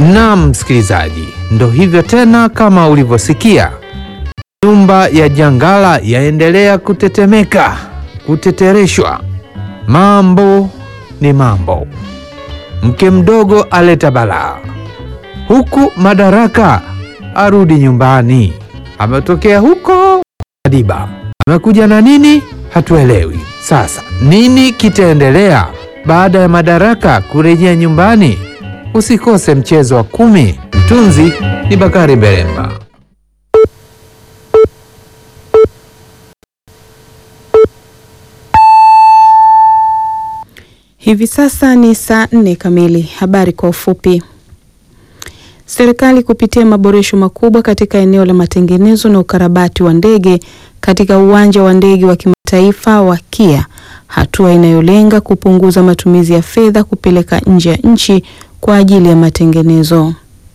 Naam, msikilizaji, ndo hivyo tena, kama ulivyosikia, nyumba ya Jangala yaendelea kutetemeka, kutetereshwa. Mambo ni mambo, mke mdogo aleta balaa, huku Madaraka arudi nyumbani. Ametokea huko Madiba, amekuja na nini hatuelewi. Sasa nini kitaendelea baada ya Madaraka kurejea nyumbani? Usikose mchezo wa kumi. Mtunzi ni Bakari Beremba. Hivi sasa ni saa nne kamili. Habari kwa ufupi. Serikali kupitia maboresho makubwa katika eneo la matengenezo na ukarabati wa ndege katika uwanja wa ndege wa kimataifa wa KIA, hatua inayolenga kupunguza matumizi ya fedha kupeleka nje ya nchi kwa ajili ya matengenezo.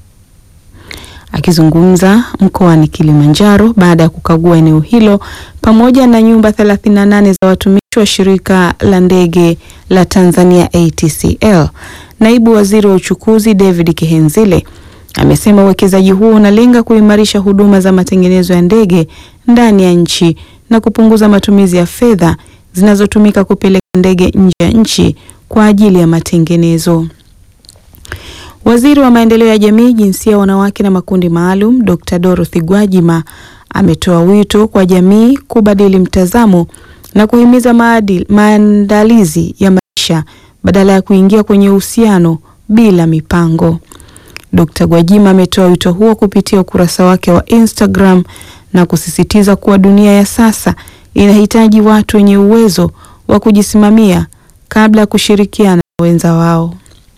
Akizungumza mkoani Kilimanjaro baada ya kukagua eneo hilo pamoja na nyumba 38 za watumishi wa shirika la ndege la Tanzania ATCL, naibu waziri wa uchukuzi David Kihenzile amesema uwekezaji huo unalenga kuimarisha huduma za matengenezo ya ndege ndani ya nchi na kupunguza matumizi ya fedha zinazotumika kupeleka ndege nje ya nchi kwa ajili ya matengenezo. Waziri wa maendeleo ya jamii, jinsia, wanawake na makundi maalum, Dr. Dorothy Gwajima ametoa wito kwa jamii kubadili mtazamo na kuhimiza maadili, maandalizi ya maisha badala ya kuingia kwenye uhusiano bila mipango. Dr. Gwajima ametoa wito huo kupitia ukurasa wake wa Instagram na kusisitiza kuwa dunia ya sasa inahitaji watu wenye uwezo wa kujisimamia kabla ya kushirikiana na wenza wao.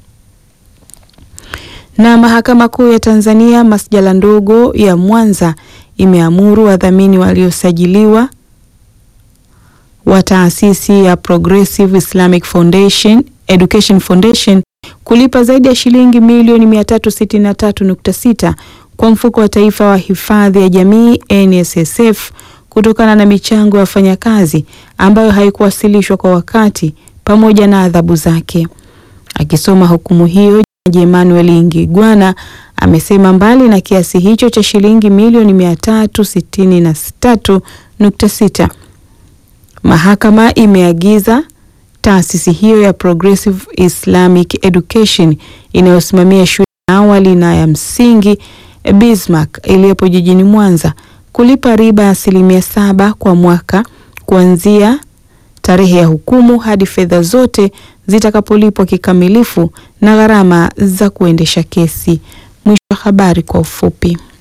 Na Mahakama Kuu ya Tanzania masjala ndogo ya Mwanza imeamuru wadhamini waliosajiliwa wa taasisi ya Progressive Islamic Foundation, Education Foundation kulipa zaidi ya shilingi milioni 363.6 kwa mfuko wa taifa wa hifadhi ya jamii NSSF kutokana na michango ya wafanyakazi ambayo haikuwasilishwa kwa wakati pamoja na adhabu zake. Akisoma hukumu hiyo, Jaji Emmanuel Ngigwana amesema mbali na kiasi hicho cha shilingi milioni 363.6 mahakama imeagiza taasisi hiyo ya Progressive Islamic Education inayosimamia shule ya awali na ya msingi Bismarck iliyopo jijini Mwanza kulipa riba ya asilimia saba kwa mwaka kuanzia tarehe ya hukumu hadi fedha zote zitakapolipwa kikamilifu na gharama za kuendesha kesi. Mwisho wa habari kwa ufupi.